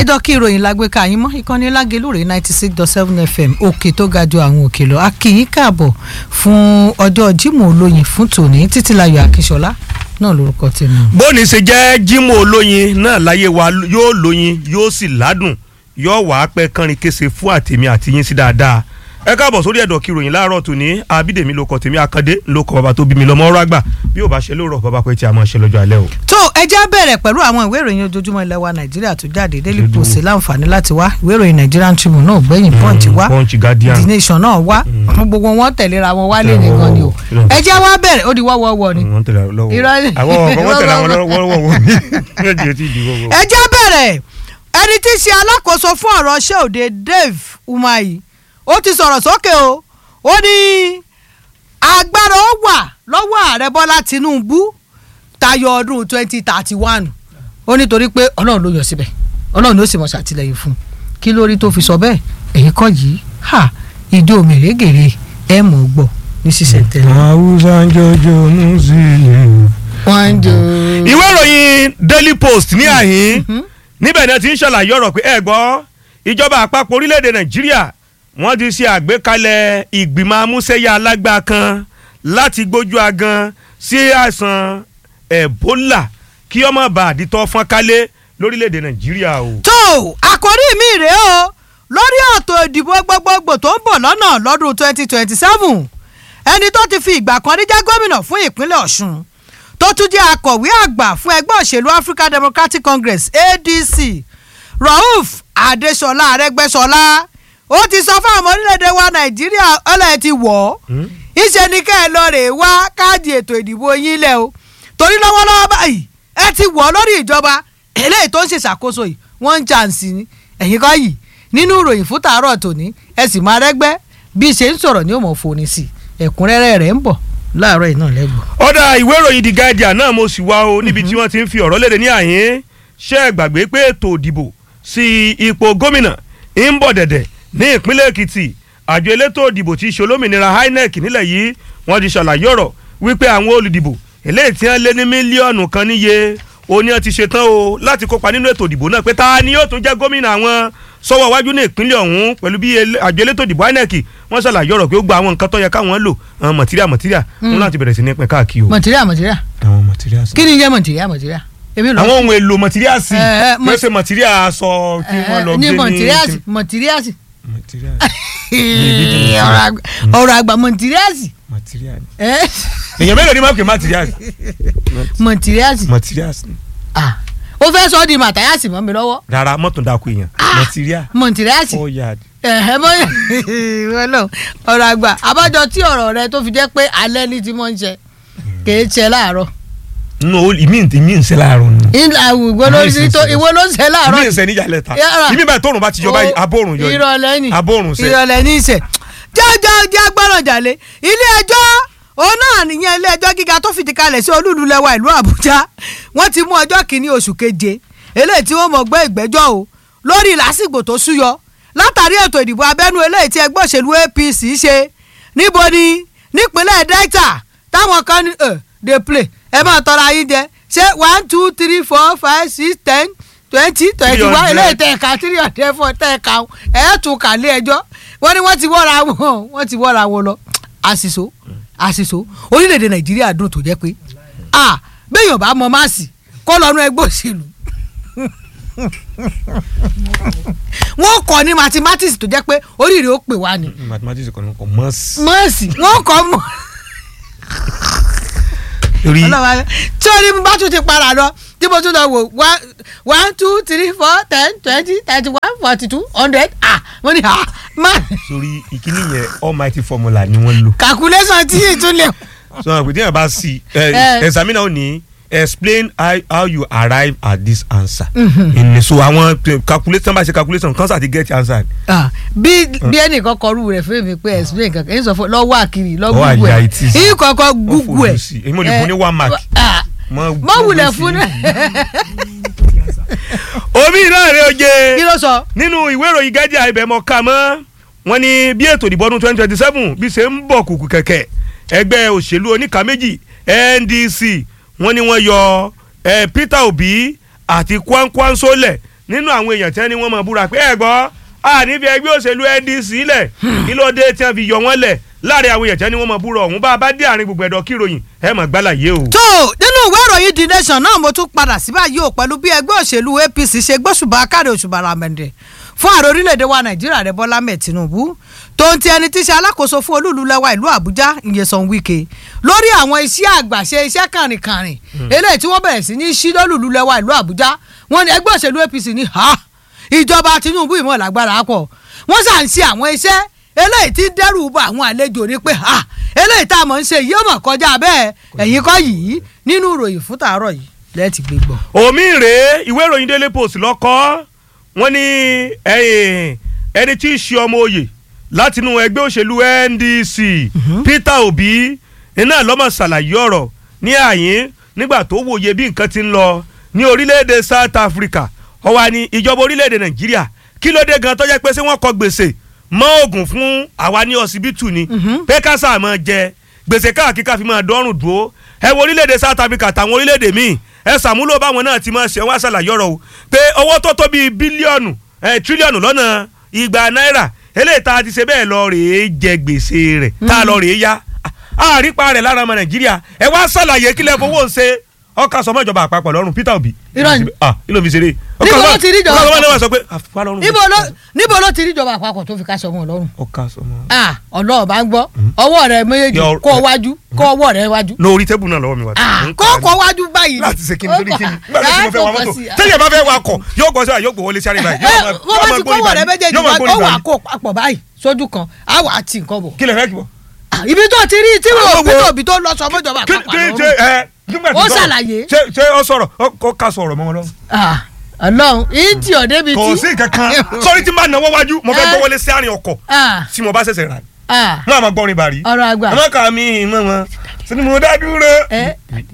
ẹ̀dọ̀ kí ìròyìn lágbèéká yín mọ́ ìkànnì lágelúrè ninety six dot seven fm òkè tó ga ju àwọn òkè lọ a kí yín káàbọ̀ fún ọjọ́ Jímọ̀ olóyin fún tòní títílayọ̀ akíṣọlá náà lórúkọ tèmi. bóni ṣe jẹ́ Jímọ̀ olóyin náà láyé wa yóò lóyin yóò sì ládùn yóò wàá pẹ́ kánrin kése fún àtèmi àti yín sí dáadáa ẹ káàbọ̀ sórí ẹ̀dọ̀ kí ìròyìn láàárọ̀ tòní abídèmí ló kọ tèmi akande ló kọ bàbá tó bí mi lọ́mọ ọ̀rọ̀ àgbà bí ò bá ṣe lóòrọ̀ bàbá pé tí a máa ṣe lọ́jọ́ alẹ́ o. tó ẹ já bẹ̀rẹ̀ pẹ̀lú àwọn ìwé ìròyìn ojoojúmọ́ ilẹ̀ wa nàìjíríà tó jáde daily post láǹfààní láti wá ìwé ìròyìn nigerian tribune náà gbẹ̀yìn punch wá punch guardian the nation náà wá gbogbo wọn tẹ̀léra wọn wálé nìkan ni o ẹ já wá bẹ̀rẹ̀ ó di wọ́wọ́wọ́ ni wọ́n tẹ̀lé àwọn lọ́wọ́ Irọ́ ni. àwọn ọkọ̀ wọ́n tẹ̀lé àwọn lọ́wọ́ wọ́wọ́ ní ẹ̀jẹ̀ tí ì di wọ́wọ́. ẹ já bẹ̀rẹ̀ ẹni tí í ṣe alákòóso fún ọ̀rọ̀ ṣé òde Dave Umahi ó ti sọ̀rọ̀ sókè o ó ní agbára ó wà lọ́wọ́ ààrẹ Bọ́lá Tinubu tayọ ọdún twenty thirty one ó nítorí pé Ọlọ́run ló yọ síbẹ̀ Ọlọ́run ló sì mọ̀ ṣàtìlẹ́yìn fún un kí lórí tó fi sọ bẹ́ẹ̀ èyí kọ́ yìí ha ìdí òmìnirégèrè ẹ̀ mọ̀ gbọ́ ní ṣíṣẹ̀ tẹ̀lé. Hausa ń jọjọ Muslim. wọ́n ń jò. ìwé ìròyìn Daily Post ní àhín níbẹ̀ náà ti ń ṣàlàyé ọ̀rọ̀ pé ẹ gbọ́ ìjọba àpapọ̀ orílẹ̀-èdè Nàìjíríà wọ́n ti ṣe àgbékalẹ̀ ìgbìmọ̀ amúṣẹ́yà alágbá kan láti gbójú agan sí àìsàn Ebola kí ọmọ bá àdìtọ́ fọ́n kálé lórílẹ̀-èdè Nàìjíríà o. tó àkórí mi rèé o lórí ètò ìdìbò gbogbogbò tó ń bọ̀ lọ́nà lọ́dún twenty twenty seven ẹni tó ti fi ìgbà kan rí jẹ́ gómìnà fún ìpínlẹ̀ Ọ̀ṣun tó tún jẹ́ akọ̀wé àgbà fún ẹgbẹ́ òṣèlú African Democratic Congress ADC Rauf Adéṣọlá Arẹ́gbẹ́ṣọlá ó ti sọ fún àwọn orílẹ̀-èdè wa Nàìjíríà ọlọ́ọ̀ ti wọ̀ ọ́ ìṣe ni kẹ́ ẹ lọ rè wá káàdì ètò ìdìbò yín lẹ̀ o torí lọ́wọ́lọ́wọ́ báyìí ẹ ti wọ̀ ọ́ lórí ìjọba eléyìí tó ń ṣèṣàkóso yìí wọ́n ń jàǹsì ni ẹ̀yin kọ́ yìí nínú ìròyìn fún tàárọ̀ tòní ẹ sì máa rẹ́gbẹ́ bí ṣe ń sọ̀rọ̀ ní òmò fòní sí ẹ̀kúnrẹ́rẹ́ rẹ̀ ń bọ̀ láàárọ̀ yìí náà lẹ́gbọ̀ọ́. ọ̀dà ìwé ìròyìn The Guardian náà mo sì wá o níbi tí wọ́n ti ń fi ọ̀rọ̀ léde ní àyín ṣé ẹ gbàgbé pé ètò ìdìbò sí ipò gómìnà ń bọ̀ dẹ̀dẹ̀ ní ìpínlẹ̀ Èkìtì àjọ elétò ìdìbò tí í ṣe olómìnira INEC nílẹ̀ yìí wọ́n ti ṣàlàyé ọ̀rọ̀ wípé àwọn olùdìbò eléyìí tí wọ́n lé ní mílíọ̀nù kan níye òní wọn ti ṣetán o láti kópa nínú ètò ìdìbò náà pé ta ni yóò tún jẹ́ gómìnà àwọn sọ́wọ́ iwájú ní ìpínlẹ̀ ọ̀hún pẹ̀lú bí àjọ elétò ìdìbò INEC wọ́n ṣàlàyé ọ̀rọ̀ pé ó gba àwọn nǹkan tó yẹ káwọn lò àwọn mọ̀tíríà mọ̀tíríà wọn láti bẹ̀rẹ̀ sí ní pín káàkiri o. mọ̀tíríà mọ̀tíríà àwọn mọ̀tíríà kí ni jẹ́ mọ̀tíríà mọ̀tíríà èmi lọ. àwọn ohun èlò mọ̀tíríà sí Eh, eh, kí ó ṣe mọ̀tíríà aṣọ tí wọ́n lọ ní gbé ní. mọ̀tíríàsì mọ̀tíríàsì mọ̀tíríà ọ̀rọ̀ àgbà- ọ̀rọ̀ àgbà mọ̀tíríàsì mọ̀tíríà ni. eh, èèyàn mélòó ni máa ń pè mọ̀tíríà sí. mọ̀tíríàsì mọ̀tíríà sí. ah ó fẹ́ sọ ọ́ di màtáyàsì mọ́ mi lọ́wọ́ rárá mọ́tò dákú èèyàn mọ̀tíríà mọ̀tíríàsì ó yà á di. ẹ̀hẹ́ mọ́ wọ́lọ́ ọ̀rọ̀ àgbà abájọ tí ọ̀rọ̀ rẹ tó fi jẹ́ pé alẹ́ ní ti mọ́ ń ṣe kèé ṣe láàárọ̀ nù ìmí ìmí ń ṣe láàárọ̀ nù. ìlà ìwọ ló Ìmí sí ìsìn tó sí. ìwọ ló ń ṣe láàárọ̀ ìmí ń ṣe níyàlẹ̀ ta Yàrá. ìmí báyìí tóorùn bá ti yọ báyìí abóorùn yọ ni. ìrọ̀lẹ́ ni abóorùn ṣe. ìrọ̀lẹ́ ní ìṣẹ̀ jẹ́jẹ́ jẹ́ gbọ́dọ̀ jàlé ilé ẹjọ́ òun náà nìyẹn ilé ẹjọ́ gíga tó fìdí kalẹ̀ sí olúùlú lẹ́wà ìlú Àbújá wọ́n ti mú ọjọ́ kìíní oṣù keje eléyìí tí wọ́n mọ̀ gbé ìgbẹ́jọ́ o lórí lásìgbò tó súyọ látàrí ètò ìdìbò abẹ́nú eléyìí tí ẹgbẹ́ òṣèlú APC ṣe níbo ni nípínlẹ̀ Delta táwọn kan ní ẹ̀ dey play ẹ máa tọrọ ayé jẹ ṣé one two three four five six ten twenty twenty one 300. eléyìí tẹ ẹ̀ka three hundred four tẹ ẹ̀ka ẹ̀ tún kà lé ẹjọ́ wọ́n ní wọ́n ti wọ́ra wọn wọ́n ti wọ́ra wọn lọ àṣìṣó àṣìṣó orílẹ̀-èdè nàìjíríà dùn tó jẹ́ pé a béèyàn bá mọ máàsì kó lọ́nu ẹgbẹ́ òṣèlú wọ́n kọ́ ní mathematics tó jẹ́ pé oríire ó pè wá ni mathematics kò ní kò mọ̀ sí. máàsì wọ́n kọ́ mọ́ torí ọlọ́wà tí o ní bá tún ti para lọ tí mo tún lọ wò one one two three four ten twenty thirty one forty two hundred ah mo ní ah man torí ìkíní yẹn almighty formula ni wọ́n lò. calculation tí yìí tún lè. sọ wọn pé tí yẹn bá sí Eh. examiner ò ní explain how, how you arrive at this answer. ìní so àwọn eh, calculation bá ṣe calculation kan sáà ti get answer. Ah, bí bí ẹnìkan kọrú rẹ fún mi pé explain kankan èyí sọ fún lọ́wọ́ àkìrì lọ Lọ́wọ́ gúgú àyà ẹ̀ ìtì sí. èyí kọ̀ọ̀kan Wọ́n gúgú fojú ẹ̀. sí i. èmi ò lè fún ní one mark. Ah, Mọ- mọ wulẹ̀ mọ fún sí. omi náà rẹ oje kí ló sọ. nínú ìwé ìròyìn Guardian ibẹ̀ mọ̀ ká mọ́ wọ́n ní bí ètò ìdìbò ọdún twenty twenty seven bí ṣe ń bọ̀ kùkù kẹ̀kẹ́ ẹgbẹ́ òṣèlú oníkà méjì NDC wọ́n ní wọ́n yọ eh, Peter Obi àti Kwankwanso lẹ̀ nínú àwọn èèyàn tí wọ́n ní wọ́n mọ̀ búra pé ẹ gbọ́ a níbi ẹgbẹ́ òṣèlú NDC lẹ̀ kí ló dé tí wọ́n fi yọ wọ́n lẹ̀ láàrin àwọn èèyàn tí wọ́n ní wọ́n mọ̀ búra ọ̀hún bá a bá dé àárín gbogbo ẹ̀dọ̀ kíròyìn ẹ mọ̀ gbálàyé o. tó nínú ìwé ìròyìn the nation náà mo tún padà sí báyìí o pẹ̀lú bí ẹgbẹ́ òṣèlú APC ṣe gbóṣùbà káre òṣùbà ramẹ̀ndẹ̀ fún ààrẹ orílẹ̀-èdè wa nàìjíríà rẹ̀ bọ́lá mẹ́ẹ̀ tinubu tó ń ti ẹni tí í ṣe alákòóso fún olúùlú lẹ́wà ìlú àbújá ìyẹ̀sán wike lórí àwọn iṣẹ́ àgbàṣe iṣẹ́ kàrìnkàrìn eléyìí tí wọ́n bẹ̀rẹ̀ sí ní sí lólùlú lẹ́wà ìlú àbújá wọ́n ní ẹgbẹ́ òṣèlú apc ní ha ìjọba tinubu ìmọ̀ lágbára pọ̀ wọ́n ṣà ń ṣe àwọn iṣẹ́ eléyìí tí ń dẹ́rù bá àwọn àlejò ní pé ha eléyìí tá a mọ̀ ń ṣe yìí ó mọ̀ kọjá bẹ́ẹ̀ ẹ̀yin kọ́ yìí nínú ìròyìn fún tàárọ̀ yìí lẹ́ẹ̀tì gbé gbọ́. omi rèé ìwé ìròyìn daily post lọ́kọ́ wọ́n ní ẹni tí í ṣe ọmọ oyè látinú ẹgbẹ́ òṣèlú NDC Peter Obi iná lọ́mọ ṣàlàyé ọ̀rọ̀ ní àyín nígbà tó wòye bí nǹkan ti ń lọ ní orílẹ̀-èdè South Africa ó wá ní ìjọba orílẹ̀-èdè Nàìjíríà kí ló dé gan tó jẹ́ pé ṣé wọ́n kọ gbèsè mọ́ oògùn fún àwa ní ọsibítù ni pé ká sáà máa jẹ gbèsè káàkiri ká fi máa dọ́rùn dúró ẹ wo orílẹ̀-èdè South Africa àtàwọn orílẹ̀-èdè míì ẹ ṣàmúlò báwọn náà ti máa ṣe wá ṣàlàyé ọ̀rọ̀ o pé owó tó tó bíi bílíọ̀nù tírílíọ̀nù lọ́nà igba náírà eléyìí tá a ti ṣe bẹ́ẹ̀ lọ rèé jẹ gbèsè rẹ̀ tá a lọ rèé yá àrípa rẹ̀ lára ọmọ Nàìjíríà ẹ wá ṣàlàyé kílẹ̀ fowó ń ṣe ọkà sọmọ ìjọba àpapọ̀ lọ́rùn Peter Obi Irọ́ ni. ah ilé mi ṣeré Níbo ló ti rí ìjọba ọkà sọmọ àpapọ̀? ìjọba sọ pé àfipá lọ́rùn níbo ló níbo ló ti rí ìjọba àpapọ̀ tó fi ká sọmọ ọlọ́run ọkà sọmọ. ah ọlọ́ọ̀ bá ń gbọ́ ọwọ́ rẹ méjèèjì Yọ- kó o wájú kó ọwọ́ rẹ wájú lórí tébù náà lọ́wọ́ mi wá. ah Ń kó kà á ní. kó wájú báyìí láti ṣe kíni lórí kíni Ó nígbà tí mo fẹ́ wa kà á mọ́tò fòkàn sí i. tẹ́yẹ̀ bá fẹ́ wakọ̀ yóò gbọ́ sọ́ra yóò gbọ́ wọlé sáré báyìí. ẹ yóò máa- wọ́n bá yóò ti máa gbórí kọ́wọ́ rẹ báyìí. méjèèjì yóò máa wá gbórí ó wà báyìí. kó papọ̀ báyìí sójú kan á wà á tì nǹkan bọ̀ kí lè fẹ́ kí bọ̀. Ah, ibi tó ti rí tí Àwọn wọ́n wo- bí tóbi tó lọ sọmọ ìjọba kí àpapọ̀ kí ṣe lọ́rùn ẹ nígbà tí Ó sọ̀rọ̀, ṣàlàyé. ṣé ṣé ó sọ̀rọ̀ ó- ó ká sọ̀rọ̀ mọ́ wọn lọ. Ah, ọlọ́run yìí tí ọ̀ débi tí kò sí kankan sọ́rí tí n bá náwó wájú mo fẹ́ Eh. gbọ́ wọlé sí àárín ọkọ̀ Ah, tí mo bá ṣẹ̀ṣẹ̀ rà ah, wọn àmọ́ gbọ́rin bàrí. ọ̀rọ̀ àgbà àmọ́ kà mí ìmọ̀ wọn sínú mo dá dúró. ẹ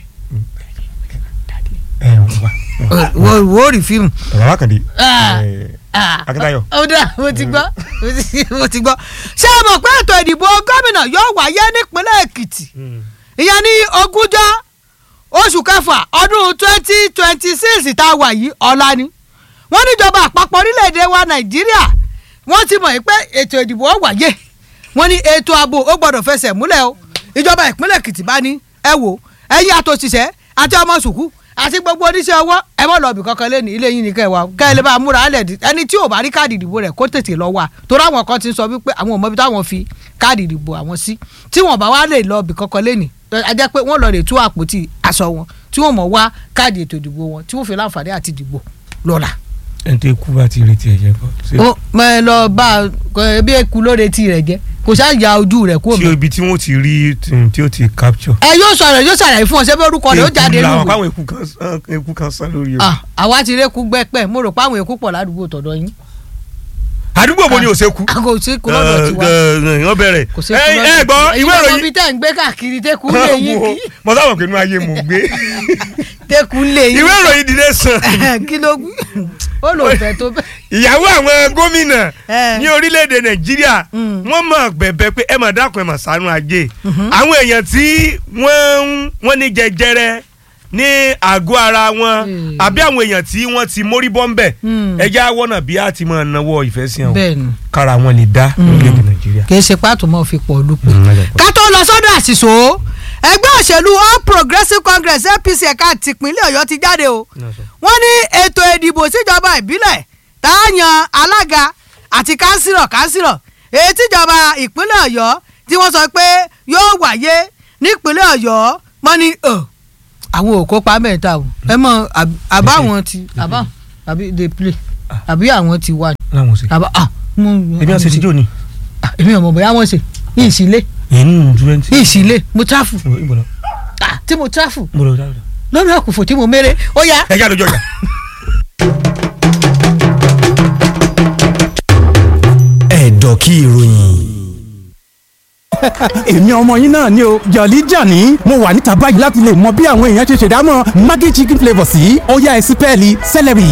ẹ wà wo wo rí fíìmù bàbá kàdé Ah. Ah, Akíntayọ̀. ó dà mo ti gbọ́ mo ti- mo ti gbọ́ ṣé ẹ mọ̀ pé ètò ìdìbò gómìnà yóò wáyé nípínlẹ̀ Èkìtì ìyẹn ní ogúnjọ́ oṣù kẹfà ọdún twenty twenty six tá a wà yìí ọ̀la ni wọ́n níjọba àpapọ̀ orílẹ̀-èdè wa Nàìjíríà wọ́n ti mọ̀ pé ètò ìdìbò ó wáyé wọ́n ní ètò ààbò ó gbọ́dọ̀ fẹsẹ̀ múlẹ̀ o ìjọba ìpínlẹ̀ Èkìtì bá ní ẹ wò ẹ̀yin àtòṣìṣẹ́ àti ọmọ sùkú àti gbogbo oníṣẹ́ ọwọ́ ẹ mọ̀ lọ́ọ̀bì kankan lé ní ilé yín ní kẹwàá kẹ́ ẹ lè bá a múra alẹ̀ dì- ẹni tí ò bá rí káàdì ìdìbò rẹ̀ kó tètè lọ wá torí àwọn kan ti ń sọ wípé àwọn ò mọ ibi táwọn fi káàdì ìdìbò àwọn sí tí wọn bá wá lè lọ́ọ̀bì kankan lé ní a jẹ́ pé wọ́n lọ lè tú àpótí aṣọ wọn tí wọ́n mọ̀ wá káàdì ètò ìdìbò wọn tí wọ́n fi láǹfààní àti dìbò lọ́la. ẹni tó kú bá ti retí ẹ̀jẹ̀ bọ̀ ṣé ó mọ ẹ lọ bá a kọ ẹ bí eku ló retí rẹ̀ jẹ kò ṣáà ya ojú rẹ̀ kúrò tí mọ́. ibi tí wọ́n ti rí tí- tí ó ti capture. ẹ yóò sọ̀rọ̀ yóò ṣàlàyé fún ọ ṣé bí orúkọ rẹ̀ ó jáde làwọn nínú káwọn eku kan sán eku kan sán lórí o. Ah, àwa ti rékú gbẹ́pẹ́ mo rò pé àwọn èkú pọ̀ ládùúgbò tọ̀dọ̀ yín. àdúgbò bo ni ò ṣe kú. àgò sí kú lọ́dọ̀ tiwa wọ́n bẹ̀rẹ̀. kò sí ẹ kú ẹ gbọ́ ìwé ìwé ìròyìn. bí tẹ̀ ń gbé káàkiri tẹ́kù lé yín kí mo sábà pé inú ayé mo gbé. tẹ́kù lé yín ìwé ìròyìn dìde sàn. kí ló wí ó lò fẹ́ tó bẹ́ẹ̀. ìyàwó àwọn gómìnà Eh. ní orílẹ̀-èdè nàìjíríà Mm. wọ́n mọ̀ bẹ̀bẹ̀ pé ẹ mà dákun ẹ mà ṣàánú ajé àwọn èèyàn tí wọ́n ń- wọ́n ní jẹjẹrẹ ní àgọ́ ara wọn Mm. àbí àwọn èèyàn tí wọ́n ti mórí bọ́ńbẹ̀ Mm. ẹja wọ́nà bí a ti máa náwó ìfẹ́ sí àwọn bẹ́ẹ̀ ni kára wọn lè dá orílẹ̀-èdè nàìjíríà. kì í ṣe pàtó mọ́ fi pọ̀ lùpọ̀. Mm, ẹ ká tó lọ sọ́dọ̀ àṣìṣò ẹgbẹ́ òṣèlú All Progressives Congress APC ẹ̀ka tìpínlẹ̀ Ọ̀yọ́ ti jáde o wọ́n ní ètò ìdìbò síjọba ìbílẹ̀ tá a yan alága àti kánsílọ̀ kánsílọ̀ èyí tíjọba ìpínlẹ̀ Ọ̀yọ́ tí wọ́n sọ pé yóò wáyé nípínlẹ̀ Ọ̀yọ́ wọ́n ní ọ̀ àwọn ò kópa mẹ́ta o ẹ mọ àb- àbá àwọn ti àbá àbí dey play àbí àwọn ti wà láwọn ṣe. àbá ah mo ebi àṣẹ tíjọ́ ni. Ah, èmi ò mọ̀ bóyá wọ́n ṣe ní ìsílẹ̀ inú twenty. ní ìsílẹ̀ mo tráfù ìbọ̀lọ̀ ah tí mo tráfù ìbọ̀lọ̀ dáadáa. lọ́nà àkùfò tí mo méré ó yá. ẹ já lójú ọjà. ẹ̀dọ̀ kí ìròyìn. èmi ọmọ yín náà ni o jọ̀lí jàní mo wà níta báyìí láti lè mọ bí àwọn èèyàn ṣe ṣèdámọ̀ maggi chicken flavour sí ọ̀yá ẹ̀sìn pẹ́ẹ́lí celery.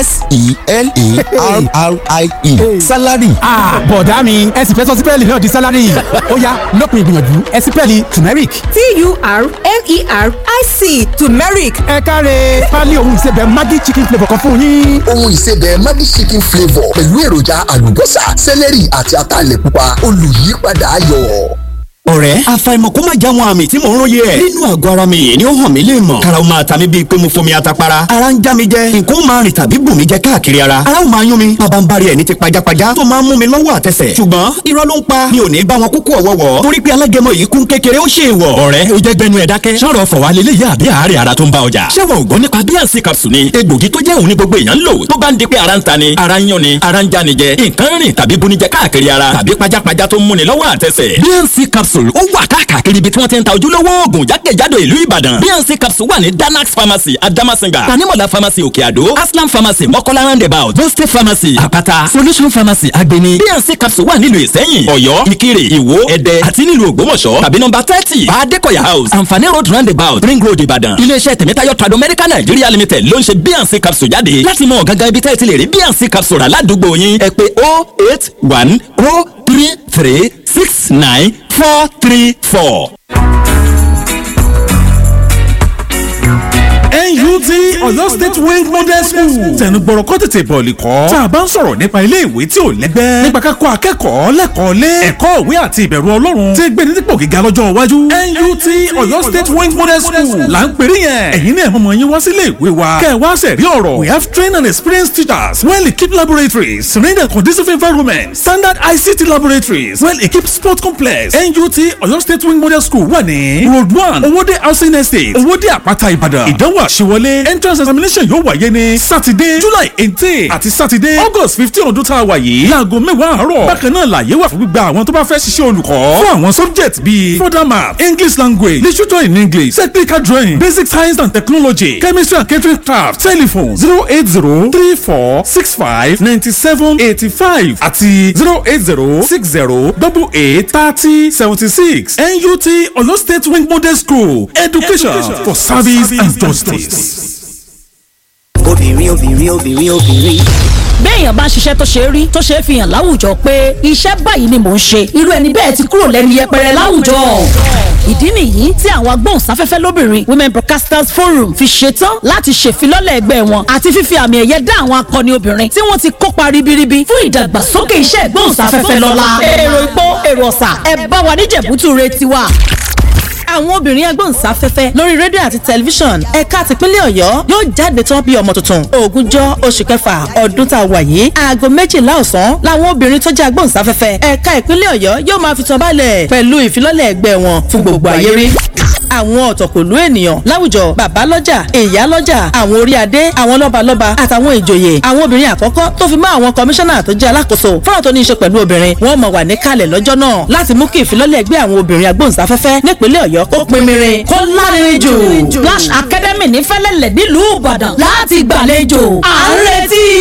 s-e-l-a-r-r-i-e salary. bọ̀dá mi ẹ̀sìn fẹ́ sọ sí pẹ́ẹ́lí náà di salary ọ̀yá lópin ìgbìyànjú ẹ̀sìn pẹ́ẹ́lí turmeric. t-u-r-m-e-r-i-c turmeric ẹ káre pálí ohun ìsebẹ̀ maggi chicken flavour kan fún yín. ohun ìsebẹ̀ maggi chicken flavour pẹ̀lú èròjà àlùbọ́sà sẹ́lẹ̀rì àti ataalẹ̀ pupa olùyípadà ayọ̀. ọ̀rẹ́ àfàìmọ̀ kó má já wọn àmì tí mò ń róye ẹ̀. nínú àgọ́ ara mi yìí ni ó hàn mí lè mọ̀. karaw máa ta mi bíi pé mo fomi atapara. ara ń já mi jẹ nǹkan ó máa rìn tàbí bù mí jẹ káàkiri ara. ara ó máa yún mi bàbá ń bari ẹ̀ ní ti pajápajá tó máa ń mú mi lọ́wọ́ àtẹsẹ̀. ṣùgbọ́n irọ́ ló ń pa mi ò ní bá wọn kúkú ọ̀wọ́wọ́. torí pé alágẹmọ yìí kún kékeré ó ṣe é wọ̀. ọ̀rẹ́ ó jẹ́ gbẹnu ẹ̀ dákẹ́. sọ̀rọ̀ fọ̀wá lélẹ̀ yá àbí àárẹ̀ ara tó ń bá ọjà. ṣé wọn ò gbọ́ nípa bíànsì capsule ni egbògi tó jẹ́ òun ní gbogbo èèyàn ń lò tó bá ń di pé ara ń ta ni ara ń yún ni ara ń já ni jẹ nǹkan rìn tàbí bunijẹ káàkiri ara tàbí pajápajá tó ń múni lọ́wọ́ àtẹsẹ̀. bíànsì capsule ó wà káàkiri ibi tí wọ́n ti ń ta ojúlówó oògùn jákèjádò ìlú ìbàdàn bíànsì capsule wà ní danax pharmacy adamasinga tanimola pharmacy òkè àdó aslam pharmacy mọ́kọ́lá roundabout boste pharmacy àpáta solution pharmacy agbeni bíànsì capsule wà nílùú ìsẹ́yìn ọ̀yọ́ ìkirè ìwó ẹdẹ àti nílùú ògbómọ̀ṣọ́ tàbí nọ́mbà thirty adékọ̀yà house àǹfààní road roundabout ring road ìbàdàn iléeṣẹ́ tẹ̀mẹ́tayọ̀ trado medical nigeria limited ló ń ṣe bíànsì capsule jáde láti mọ gangan ibi tẹ́ ẹ ti lè rí bíànsì capsule rà ládùúgbò yín ẹ pé oh eight one oh three three six nine four three four. NUT Ọ̀yọ́ State Wing Model School tẹnugbọ̀rọ̀ kọ́ tètè bọ̀ọ̀lì kọ́ tá a bá ń sọ̀rọ̀ nípa ilé ìwé tí ò lẹ́gbẹ́ nípa kákọ́ akẹ́kọ̀ọ́ lẹ́kọ̀ọ́ lé ẹ̀kọ́ ìwé àti ìbẹ̀rù ọlọ́run tí gbé ní dípò gíga lọ́jọ́ iwájú NUT Ọ̀yọ́ State Wing Model School là ń pèrè yẹn ẹ̀yin náà mọ̀mọ́ yín wá sílé ìwé wa kẹ́ ẹ wá sẹ̀rí ọ̀rọ̀ we have trained and experienced teachers well equipped laboratories serene and conducive environment standard ICT laboratories well equipped sport complex NUT Ọ̀yọ́ State Wing Model School wà ní road one owóde housing estate owóde àpáta ìbàdàn ìdánwò àṣewọlé entrance examination yóò wáyé ní saturday july eighteen àti saturday august fifteen ọdún tá a wà yìí láago mẹ́wàá àárọ̀ bákan náà làyè wà fún gbígba àwọn tó bá fẹ́ ṣiṣẹ́ olùkọ́ fún àwọn subject bíi further math english language literature in english technical drawing basic science and technology chemistry and catering craft telephone zero eight zero three four six five ninety seven eighty five àti zero eight zero six zero double eight thirty seventy six nut oyo state wing model school education, education for service and justice. obìnrin obìnrin obìnrin obìnrin. béèyàn bá ń ṣiṣẹ́ tó ṣe rí tó ṣe é fi hàn láwùjọ pé iṣẹ́ báyìí ni mò ń ṣe irú ẹni bẹ́ẹ̀ ti kúrò lẹ́nu yẹpẹrẹ láwùjọ. ìdí nìyí tí àwọn agbóhùnsáfẹ́fẹ́ lóbìnrin women broadcasters forum fi ṣetán láti ṣèfilọ́lẹ̀ ẹgbẹ́ wọn àti fífi àmì ẹ̀yẹ dá àwọn akọni obìnrin tí wọ́n ti kópa ribiribi fún ìdàgbàsókè iṣẹ́ ìgbóhùnsáfẹ́fẹ́ lọ́la. èrò ìpó èrò ọ̀sà ẹ bá wa níjẹ̀bútú re tiwa àwọn obìnrin agbóhùnsáfẹ́fẹ́ lórí rédíò àti tẹlifíṣàn ẹ̀ka tìpínlẹ̀ ọ̀yọ́ yóò jáde tán bí ọmọ tuntun ogúnjọ́ oṣù kẹfà ọdún tá a wà yìí aago méjìlá ọ̀sán làwọn obìnrin tó jẹ́ agbóhùnsáfẹ́fẹ́ ẹ̀ka ìpínlẹ̀ ọ̀yọ́ yóò máa fi tán balẹ̀ pẹ̀lú ìfilọ́lẹ̀ ẹgbẹ́ wọn fún gbogbo ayé rí àwọn ọ̀tọ̀kùlú ènìyàn láwùjọ bàbá lọ́jà ìyá lọ́jà àwọn orí adé àwọn lọ́balọ́ba àtàwọn ìjòyè àwọn obìnrin àkọ́kọ́ tó fi mọ́ àwọn kọmíṣánná tó jẹ́ alákòóso fọ́nà tó ní í ṣe pẹ̀lú obìnrin wọ́n mọ̀ wà níkàlẹ̀ lọ́jọ́ náà láti mú kí ìfilọ́lẹ̀ ẹgbẹ́ àwọn obìnrin agbóhùnsáfẹ́fẹ́ nípínlẹ̀ ọ̀yọ́ kó pinmirin kó lárinrin jù Flash Academy ní fẹ́lẹ́lẹ̀ nílùú ìbàdàn láti gbàlejò à ń retí